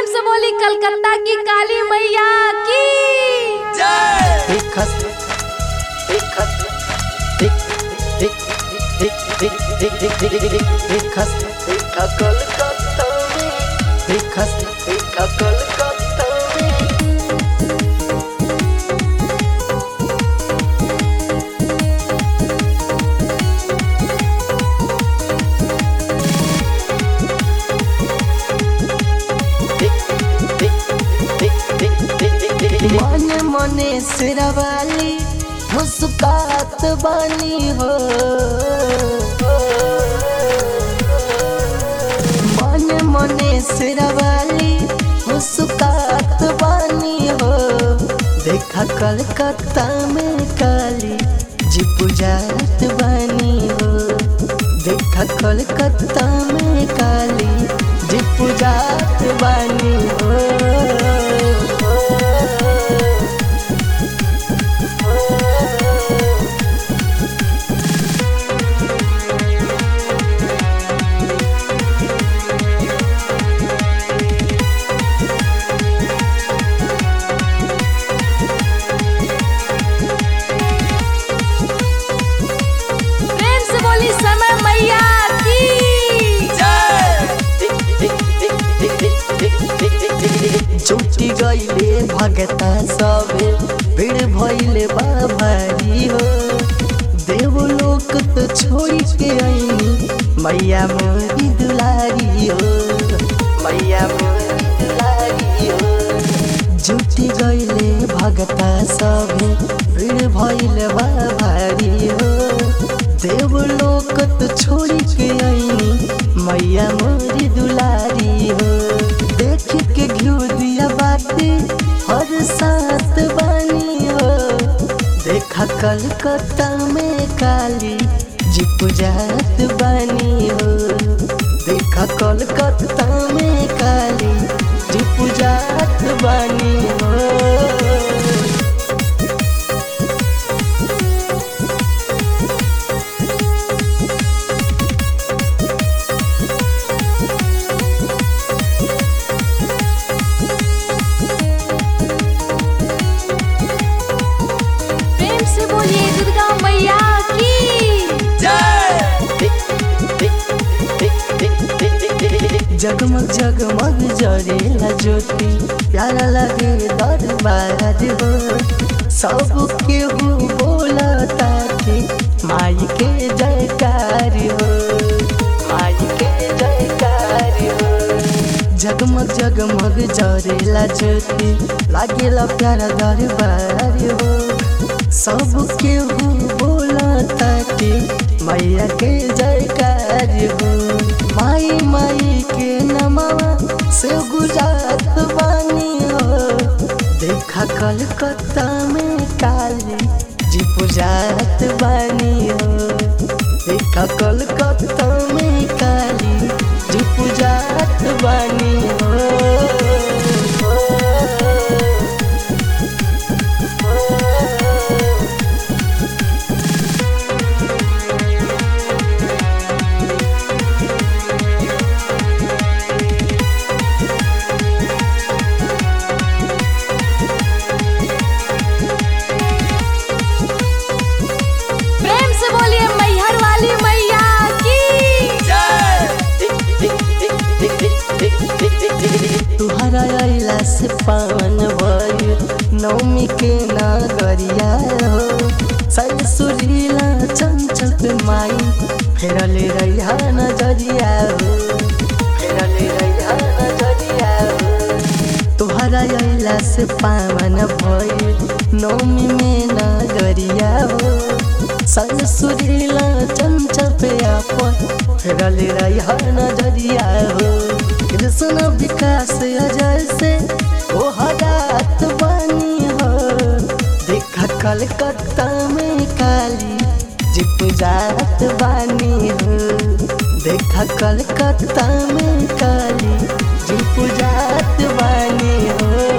प्रेम से बोली कलकत्ता की काली मैया की देखत देखत देख देख देख देख देख देख देख देख देखत देखा कलकत्ता में देखत देखा कलकत्ता में मने मने सिरवाली मुस्कात बानी हो मने मने सिरवाली मुस्कात बानी हो देखा कलकत्ता में काली जी पुजारत बानी हो देखा कलकत्ता में काली जी पुजारत बानी हो प्रेम से बोली समय मैया की छुट्टी गईले भगता सबे भीड़ भइले बा भारी हो देवलोक तो छोड़ के आईनी मैया मोरी दुलारी हो मैया मोरी दुलारी हो जुटी गईले भगता सबे भीड़ भइले बा भारी हो देवलोक तो छोड़ के आईनी मैया मोरी दुलारी हो देख के घिउ दिया बाती हर साथ बानी हो देखा कलकत्ता में काली जी पुजात बानी हो देखा कलकत्ता में काली जी पुजात बानी हो प्रेम से बोलिए दुर्गा मैया की जगमग जगमग जरेला ज्योति प्यारा लगे दरबार हो सब केहू बोला ताके माई के जयकार हो माई के जयकार हो जगमग जगमग जरेला ज्योति लागेला प्यारा दरबार हो सब केहू बोला ताके मैया के जयकार हो माई माई के नमवा से गुजात बानी हो देखा कलकत्ता में काली जी पुजात बानी हो देखा कलकत्ता में काली जी पुजात बानी हो प्रेम से बोलिए मैहर वाली मैया की तुहरा अइला से पावन भइल नौमी के नागरिया हो सल सुरीला चंचल माई फेरले रैया नजरिया हो फेरले रैया नजरिया हो तुहरा अइला से पावन भइल नौमी में नागरिया हो सल सुरीला चंचल पे आपन फेरले रैया नजरिया हो कृष्ण विकास अजय से ओ हरात बानी हो देखा कलकत्ता में काली जी पुजात बानी हो देखा कलकत्ता में काली जी पुजात बानी हो